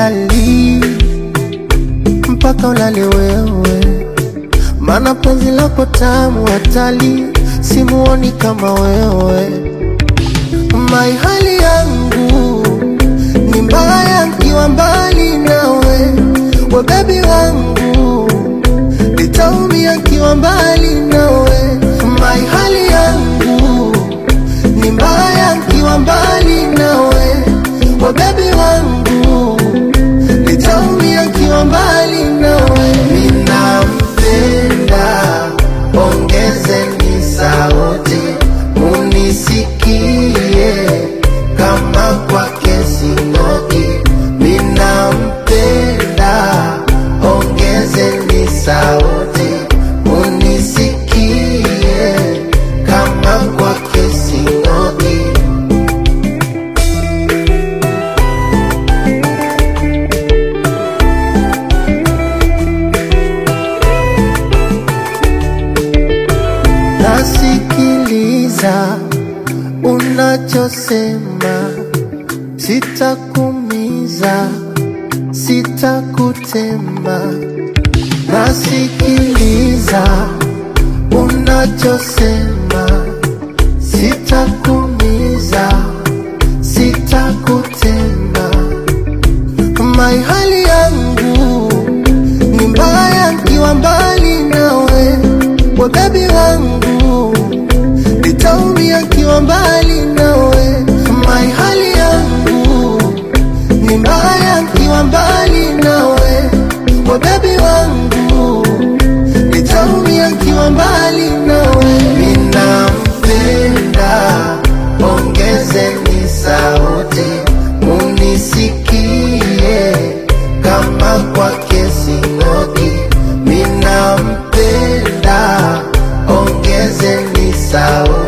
silali mpaka ulale wewe, mana penzi lako tamu hatali, simuoni kama wewe. Mai hali yangu ni mbaya nkiwa mbali nawe, we bebi wangu nitaumia nkiwa mbali nawe. Mai hali yangu ni mbaya nkiwa mbali nawe, we bebi wangu nitaumia nkiwa mbali nawe. Ninampenda, ongezeni sauti munisikie, kama kwake sing'oki. Ninampenda, ongezeni sauti munisikie, kama kwake sing'oki. nasikiliza unachosema, sitakumiza, sitakutema. Nasikiliza unachosema, sitakumiza, sitakutema. Mai hali yangu ni mbaya nkiwa mbali nawe, we bebi wangu nitaumia nkiwa mbali nawe. Mai hali yangu ni mbaya nkiwa mbali nawe, we bebi wangu nitaumia nkiwa mbali nawe. Ninampenda, ongezeni sauti munisikie, kama kwake sing'oki. Ninampenda, ongezeni sauti